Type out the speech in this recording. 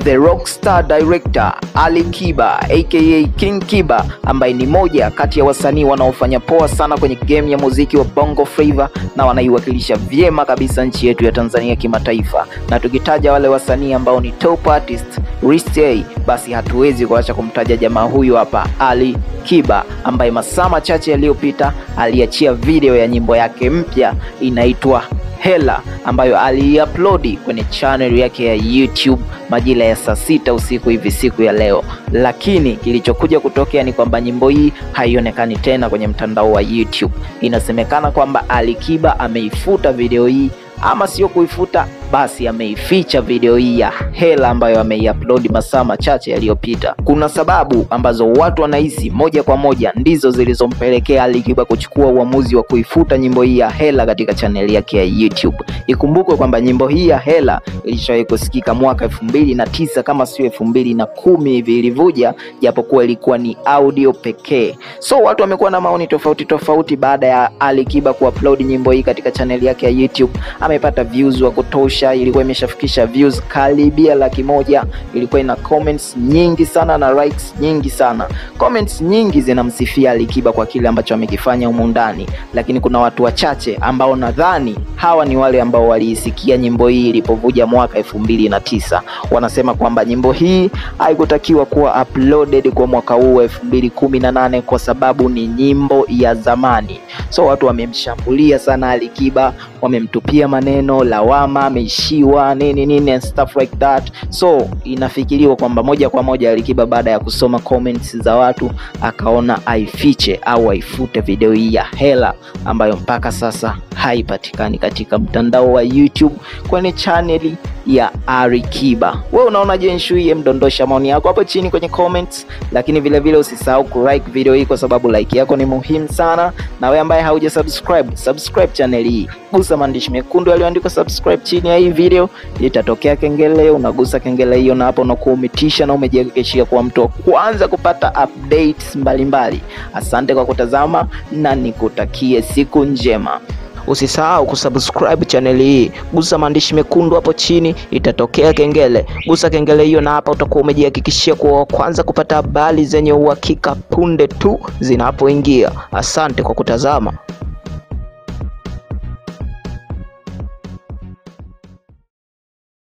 the rockstar director Ali Kiba aka King Kiba ambaye ni moja kati ya wasanii wanaofanya poa sana kwenye game ya muziki wa Bongo Flava na wanaiwakilisha vyema kabisa nchi yetu ya Tanzania kimataifa. Na tukitaja wale wasanii ambao ni top artist list A, basi hatuwezi kuacha kumtaja jamaa huyu hapa Ali Kiba ambaye masaa machache yaliyopita aliachia video ya nyimbo yake mpya inaitwa Hela ambayo aliupload kwenye channel yake ya YouTube majira ya saa sita usiku hivi siku ya leo, lakini kilichokuja kutokea ni kwamba nyimbo hii haionekani tena kwenye mtandao wa YouTube. Inasemekana kwamba Ali Kiba ameifuta video hii ama sio kuifuta basi ameificha video hii ya Hela ambayo ameiupload masaa machache yaliyopita. Kuna sababu ambazo watu wanahisi moja kwa moja ndizo zilizompelekea Ali Kiba kuchukua uamuzi wa kuifuta nyimbo hii ya Hela katika chaneli yake ya YouTube. Ikumbukwe kwamba nyimbo hii ya Hela ilishawahi kusikika mwaka elfu mbili na tisa kama sio elfu mbili na kumi hivi ilivuja, japokuwa ilikuwa ni audio pekee. So watu wamekuwa na maoni tofauti tofauti baada ya Ali Kiba kuupload nyimbo hii katika chaneli yake ya YouTube. Amepata views wa kutosha ilikuwa imeshafikisha views karibia laki moja. Ilikuwa ina comments nyingi sana na likes nyingi sana. Comments nyingi zinamsifia Ali Kiba kwa kile ambacho amekifanya humu ndani, lakini kuna watu wachache ambao nadhani hawa ni wale ambao waliisikia nyimbo hii ilipovuja mwaka elfu mbili na tisa. Wanasema kwamba nyimbo hii haikutakiwa kuwa uploaded kwa mwaka huu elfu mbili kumi na nane kwa sababu ni nyimbo ya zamani. So watu wamemshambulia sana Ali Kiba, wamemtupia maneno lawama, ameishiwa nini nini and stuff like that. So inafikiriwa kwamba moja kwa moja Ali Kiba baada ya kusoma comments za watu akaona aifiche au aifute video hii ya Hela ambayo mpaka sasa haipatikani katika mtandao wa YouTube kwenye chaneli ya Ali Kiba. Wewe unaonaje issue hii? Mdondosha maoni yako hapo chini kwenye comments, lakini vile vile usisahau kulike video hii kwa sababu like yako ni muhimu sana, na wewe ambaye hauja subscribe, subscribe channel hii, gusa maandishi mekundu yaliyoandikwa subscribe chini ya hii video, itatokea kengele, unagusa kengele hiyo, na hapo unakuwa umetisha na umejihakikishia kuwa mtu wa kwanza kupata updates mbalimbali. Asante kwa kutazama na nikutakie siku njema. Usisahau kusubscribe channel hii, gusa maandishi mekundu hapo chini, itatokea kengele. Gusa kengele hiyo, na hapa utakuwa umejihakikishia kuwa wa kwanza kupata habari zenye uhakika punde tu zinapoingia. Asante kwa kutazama.